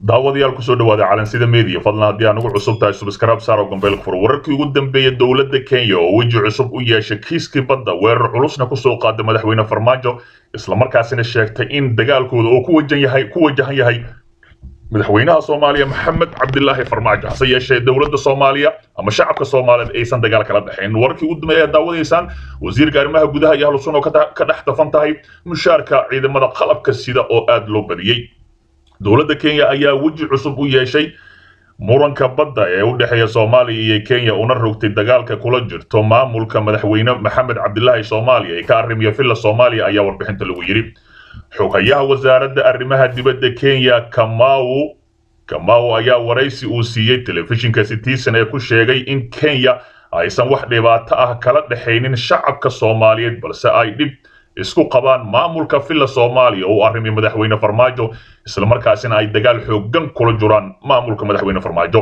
daawadayaal kusoo dhawaada calansida media fadlan haddii aan ugu cusub tahay subscribe saar oo gambeelka fur wararkii ugu dambeeya dowladda kenya oo weji cusub u yeeshay kiiskii badda weerar culusna kusoo qaada madaxweyne farmaajo islamarkaasina sheegtay in dagaalkooda uu ku wajan yahay ku wajahan yahay madaxweynaha soomaaliya maxamed cabdilaahi farmaajo hase yeeshee dowladda soomaaliya ama shacabka soomaaliyeed aysan dagaal kala dhexayn wararkii ugu dambeeya daawadaysaan wasiirka arrimaha gudaha iyo ahlusun oo ka dhex dafan tahay mushaarka ciidamada qalabka sida oo aada loo badiyey dowladda kenya ayaa weji cusub u yeeshay muranka badda ee u dhexeeya soomaaliya iyo kenya una rogtay dagaalka kula jirto maamulka madaxweyne maxamed cabdilaahi soomaaliya ee ka arrimiya villa soomaaliya ayaa warbixinta lagu yidhi xogayaha wasaaradda arrimaha dibadda kenya kamau kamau ayaa waraysi uu siiyey telefishinka citizen ee ku sheegay in kenya aysan wax dhibaato ah kala dhexaynin shacabka soomaaliyeed balse ay dhib isku qabaan maamulka villa soomaaliya oo u arrimay madaxweyne farmaajo islamarkaasina ay dagaal xooggan kula jiraan maamulka madaxweyne farmaajo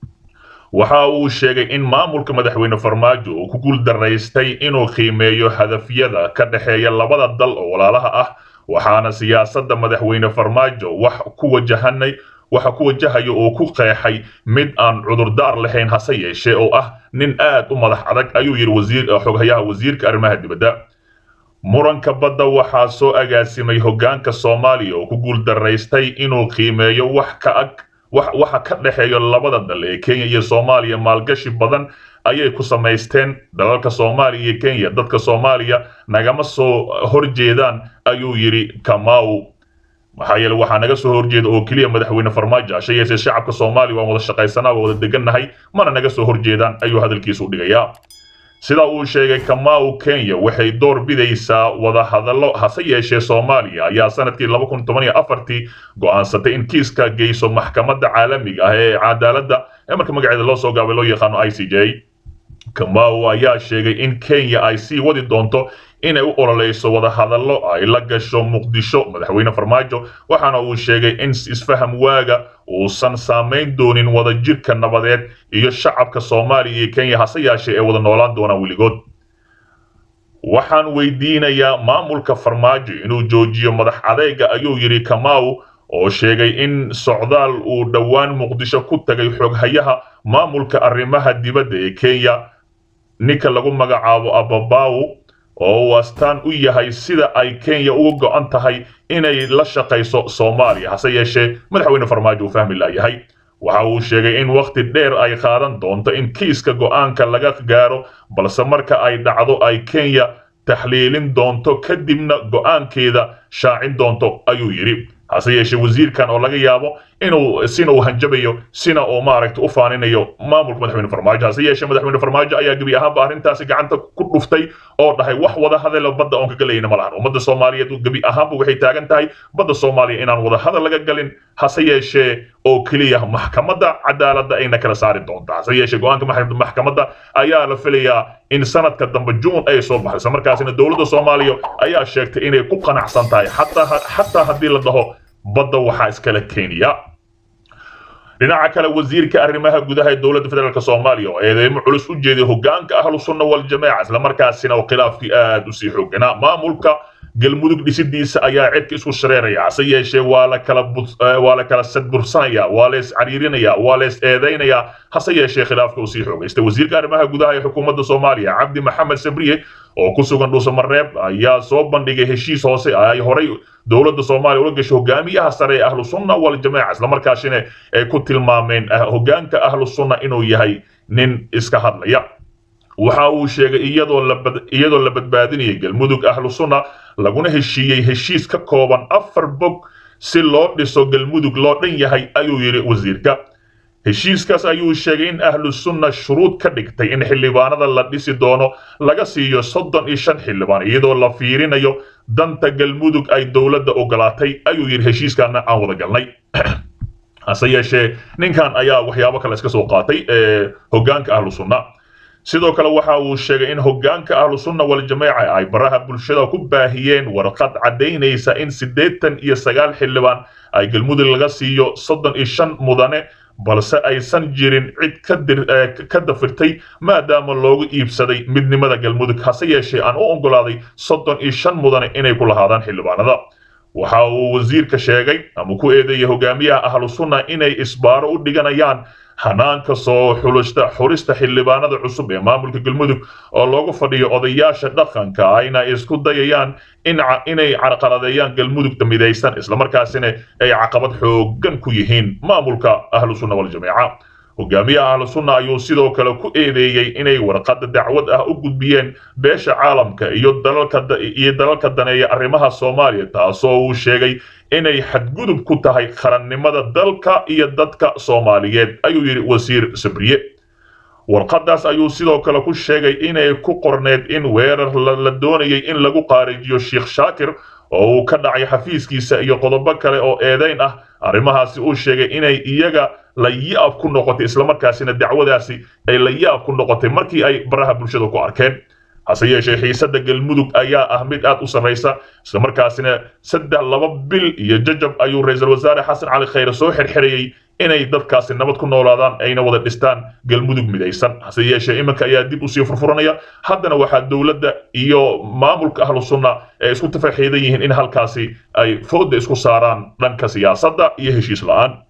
waxa uu sheegay in maamulka madaxweyne farmaajo uu ku guuldaraystay inuu qiimeeyo hadafyada ka dhexeeya labada dal oo walaalaha ah waxaana siyaasadda madaxweyne farmaajo wax ku wajahanay waxa ku wajahayo oo ku qeexay mid aan cudurdaar lahayn hase yeeshee oo ah nin aad u madax adag ayuu yidhi wasiir xoghayaha wasiirka arrimaha dibadda muranka badda waxaa soo agaasimay hoggaanka soomaaliya oo ku guuldaraystay inuu qiimeeyo wax ka ag waxa ka dhexeeya labada dal ee kenya iyo soomaaliya maalgashi badan ayay ku samaysteen dalalka soomaaliya iyo kenya dadka soomaaliya nagama soo horjeedaan ayuu yidhi kamau maxaa yeele waxaa naga soo horjeeda oo keliya madaxweyne farmaajo ashe yeesee shacabka soomaaliya waan wada shaqaysanaa waa wada degannahay mana naga soo horjeedaan ayuu hadalkiisa u dhigayaa sida uu sheegay kamau kenya waxay door bidaysaa wada hadallo hase yeeshee soomaaliya ayaa sanadkii tii go'aansatay in kiiska geyso maxkamadda caalamiga ah ee cadaaladda ee marka magaceeda loo soo gaabay loo yaqaano i c j kamau ayaa sheegay in kenya ay sii wadi doonto inay u ololeyso wada hadallo ay la gasho muqdisho madaxweyne farmaajo waxaana uu sheegay in isfaham waaga uusan saamayn doonin wadajirka nabadeed iyo shacabka soomaaliya iyo kenya hase yeeshee ee wada noolaan doonaan weligood waxaan weydiinayaa maamulka farmaajo inuu joojiyo madax adeyga ayuu yidhi kamau oo sheegay in socdaal uu dhowaan muqdisho ku tagay xoghayaha maamulka arrimaha dibadda ee kenya ninka lagu magacaabo ababaw oo uu astaan u yahay sida ay kenya uga go'an tahay inay la shaqayso soomaaliya hase yeeshee madaxweyne farmaajo uu fahmi laayahay waxa uu sheegay in wakhti dheer ay qaadan doonto in kiiska go'aanka laga gaaro balse marka ay dhacdo ay kenya taxliilin doonto kadibna go'aankeeda shaacin doonto ayuu yidhi hase yeeshee wasiirkan oo laga yaabo inuu sina uu hanjabayo sina uu maaragta u faaninayo maamulka madaxweyne farmaajo hase yeeshee madaxweyne farmaajo ayaa gebi ahaanba arrintaasi gacanta ku dhuftay oo dhahay wax wada hadalo badda oon ka galayna ma lahan ummadda soomaaliyeed gebi ahaanba waxay taagan tahay badda soomaaliya inaan wada hadal laga galin hase yeeshee oo keliya maxkamadda cadaaladda ayna kala saari doonta hase yeeshee go-aanka maxkamadda ayaa la filayaa in sanadka dambe juun ay soo baxayso markaasina dowladda soomaaliya ayaa sheegtay inay ku qanacsan tahay xataa haddii la dhaho badda waxaa iskala kenya dhinaca kale wasiirka arrimaha gudaha ee dowladda federaalk soomaaliya oo eedeymo culus u jeeday hoggaanka ahlu sunna waljamaaca islamarkaasina oo khilaafkii aad u sii xooganaa maamulka galmudug dhisidiisa ayaa cidka isku shareeraya hase yeeshee waa la kala waa la kala sadbursanaya waa lees cariirinaya waa lees eedaynaya hase yeeshee khilaafka uu sii xoogaystay wasiirka arrimaha gudaha ee xukuumadda soomaaliya cabdi maxamed sabriye oo ku sugan dhuusamareeb ayaa soo bandhigay heshiis hoose ay horay dowladda soomaaliya ula gashay hogaamiyaha sare ee ahlu sunna waljamaaca islamarkaasina ay ku tilmaameen hoggaanka ahlu sunna inuu yahay nin iska hadlaya waxa uu sheegay iyadoo la badbaadinayay galmudug ahlu sunna laguna heshiiyey heshiis ka kooban afar bog si loo dhiso galmudug loo dhan yahay ayuu yidhi wasiirka heshiiskaas ayuu sheegay in ahlu sunna shuruud ka dhigtay in xildhibaanada la dhisi doono laga siiyo soddon iyo shan xildhibaan iyadoo la fiirinayo danta galmudug ay dowladda ogolaatay ayuu yidhi heshiiskaana aan wada galnay hase yeeshee ninkan ayaa waxyaabo kale iska soo qaatay hoggaanka ahlu sunna sidoo kale waxa uu sheegay in hoggaanka ahlu sunna waljamaaca ay baraha bulshada ku baahiyeen warqad caddaynaysa in siddeetan iyo sagaal xildhibaan ay galmudug laga siiyo soddon iyo shan mudane balse aysan jirin cid ka dafirtay maadaama loogu iibsaday midnimada galmudug hase yeeshee aan u oggolaaday soddon iyo shan mudane inay ku lahaadaan xildhibaanada waxa uu wasiirka sheegay ama ku eedeeyay hogaamiyaha ahlu sunna inay isbaaro u dhiganayaan hanaanka soo xulista xurista xildhibaanada cusub ee maamulka galmudug oo loogu fadhiyo odayaasha dhaqanka ayna isku dayayaan inay carqaladeeyaan galmudugta midaysan islamarkaasina ay caqabad xoogan ku yihiin maamulka ahlu sunna waljamiica hogaamiyaha ahlu sunna ayuu sidoo kale ku eedeeyey inay warqadda dacwad ah u gudbiyeen beesha caalamka iyo dalalkaiyo dalalka daneeya arrimaha soomaaliya taasoo uu sheegay inay xadgudub ku tahay qarannimada dalka iyo dadka soomaaliyeed ayuu yidhi wasiir sabriye warqaddaas ayuu sidoo kale ku sheegay inay ku qorneed in weerar la doonayay in lagu qaarijiyo sheekh shaakir oo uu ka dhacay xafiiskiisa iyo qodobo kale oo eedayn ah arrimahaasi uu sheegay inay iyaga la yaab ku noqotay islamarkaasina dacwadaasi ay la yaab ku noqotay markii ay baraha bulshada ku arkeen hase yeeshee xiisadda galmudug ayaa ah mid aad u sarraysa islamarkaasina saddex laba bil iyo jajab ayuu ra-iisul wasaare xasan cali khayre soo xirxirayey inay dadkaasi nabad ku noolaadaan ayna wada dhistaan galmudug midaysan hase yeeshee iminka ayaa dib usii furfuranaya haddana waxaa dowladda iyo maamulka ahlu sunna ee isku tafaxiidan yihiin in halkaasi ay fooda isku saaraan dhanka siyaasadda iyo heshiis la-aan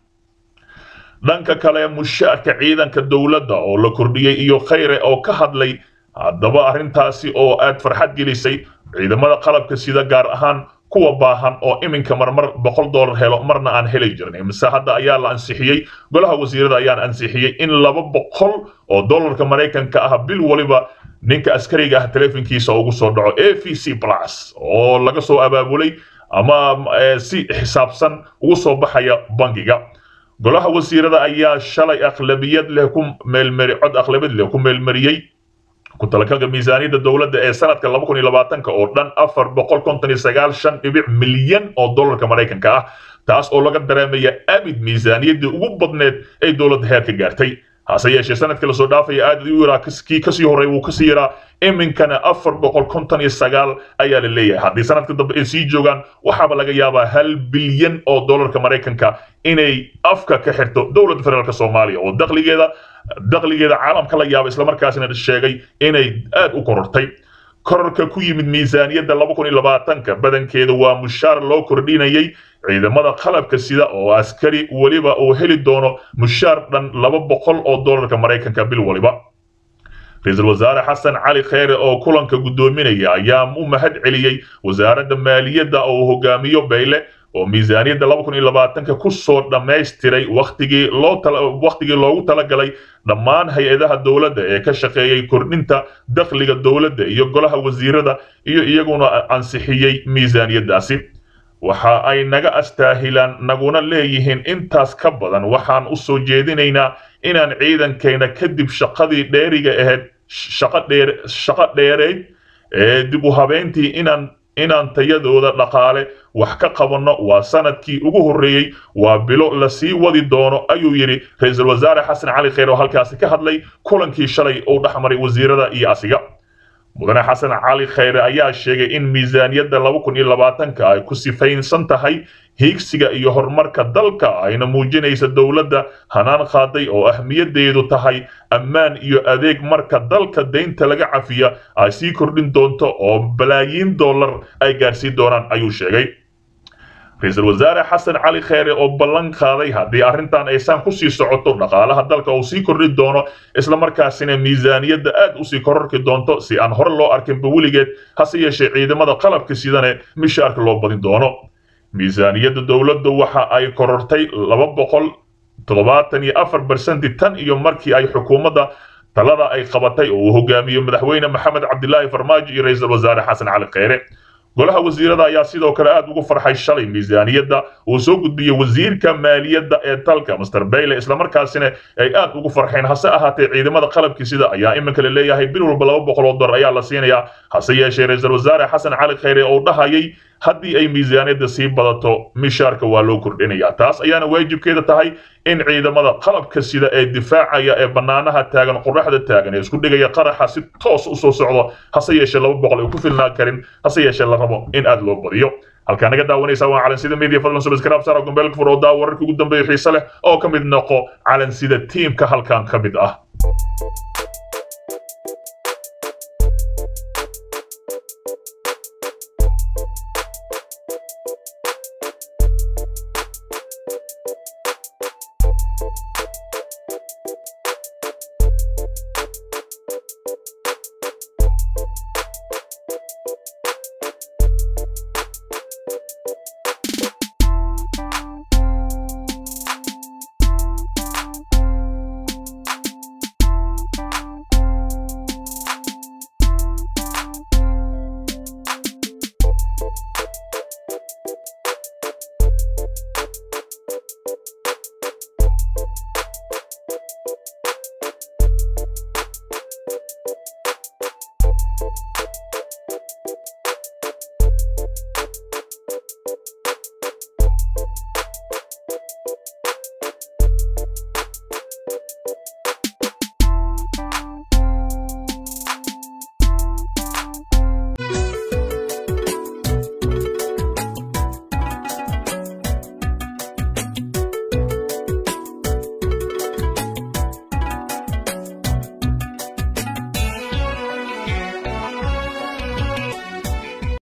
dhanka kale mushaarka ciidanka dowladda oo la kordhiyey iyo khayre oo ka hadlay haddaba arrintaasi oo aad farxad gelisay ciidamada qalabka sida gaar ahaan kuwa baahan oo iminka marmar boqol dollar helo marna aan heli jirin mise hadda ayaa la ansixiyey golaha wasiirada ayaan ansixiyey in laba boqol oo dollarka maraykanka ah bil waliba ninka askariga ah teleefonkiisa ugu soo dhaco a v c plus oo laga soo abaabulay ama si xisaabsan ugu soo baxaya bangiga golaha wasiirada ayaa shalay aqlabiyad leh ku meelmari cod aqlabiyad leh ku meelmariyey ku talagalka miisaaniyadda dowladda ee sanadka laba kun iyo labaatanka oo dhan afar boqol konton iyo sagaal shan dhibic milyan oo dollarka maraykanka ah taas oo laga dareemaya abid miisaaniyaddii ugu badneed ay dowladda heerka gaartay hase yeeshee sanadkii lasoo dhaafaya aad u yaraa kii kasii horey wuu kasii yaraa iminkana afar boqol konton iyo sagaal ayaa la leeyahay haddii sanadka dambe ay sii joogaan waxaaba laga yaabaa hal bilyan oo dollarka maraykanka inay afka ka xirto dowladda federaalk soomaaliya oo dakhligeeda dakhligeeda caalamka la yaaba islamarkaasina sheegay inay aad u korortay kororka ku yimid miisaaniyadda laba kun iyo labaatanka badankeeda waa mushaar loo kordhinayay ciidamada qalabka sida oo askari weliba uu heli doono mushaar dhan laba boqol oo dollarka maraykanka bil waliba ra-iisul wasaare xasan cali kheyre oo kulanka guddoominaya ayaa u mahad celiyey wasaaradda maaliyadda oo hogaamiyo bayle oo miisaaniyadda laba kun iyo labaatanka ku soo dhammaystiray wakhtigii loo wakhtigii loogu talagalay dhammaan hay-adaha dowladda ee ka shaqeeyey kordhinta dakhliga dowladda iyo golaha wasiirada iyo iyaguna ansixiyey miisaaniyaddaasi waxa ay naga astaahilaan naguna leeyihiin intaas ka badan waxaan u soo jeedinaynaa inaan ciidankeena kadib shaqadii dheeriga ahayd shaqo dheer shaqo dheereyd ee dib u habeyntii inaan inaan tayadooda dhaqaale wax ka qabanno waa sanadkii ugu horreeyey waa bilo la sii wadi doono ayuu yidhi ra-iisul wasaare xasan cali kheyr oo halkaasi ka hadlay kulankii shalay uu dhexmaray wasiirada iyo asiga mudane xasan cali kheyre ayaa sheegay in miisaaniyadda laba kun iyo labaatanka ay ku sifaynsan tahay hiigsiga iyo horumarka dalka ayna muujinaysa dowladda hanaan qaaday oo ahmiyaddeedu tahay ammaan iyo adeeg marka dalka deynta laga cafiya ay sii kordhin doonto oo balaayiin dollar ay gaarsiin doonaan ayuu sheegay ra-iisul wasaare xasan cali kheyre oo ballan qaaday haddii arrintan aysan ku sii socoto dhaqaalaha dalka uu sii kordhin doono islamarkaasina miisaaniyadda aad usii kororki doonto si aan hore loo arkinba weligeed hase yeeshee ciidamada qalabka sidane mishaarka loo badin doono miisaaniyadda dowladda waxa ay korortay laba boqol toddobaatan iyo afar bersenti tan iyo markii ay xukuumadda talada ay qabatay oo uu hogaamiyo madaxweyne maxamed cabdilaahi farmaajo iyo ra-iisul wasaare xasan cali kheyre golaha wasiirada ayaa sidoo kale aad ugu farxay shalay miisaaniyadda uu soo gudbiyey wasiirka maaliyadda ee dalka master bayle islamarkaasina ay aad ugu farxeen hase ahaatee ciidamada qalabkii sida ayaa iminka la leeyahay bil walba laba boqol oo dollar ayaa la siinayaa hase yeeshee ra-iisul wasaare xasan cali kheyre oo dhahayay haddii ay miisaaniyadda sii badato mishaarka waa loo kordhinayaa taas ayaana waajibkeeda tahay in ciidamada qalabka sida ee difaacaya ee bannaanaha taagan qoraxda taagan ee isku dhigaya qaraxa si toos u soo socdo hase yeeshee laba boqol ay ku filnaan karin hase yeeshee la rabo in aad loo badiyo halkaa naga daawanaysa waa calansida media fadlan subscribe saar gombeelka fur oo daa wararkii ugu dambeeya xiise leh oo ka mid noqo calansida tiimka halkan ka mid ah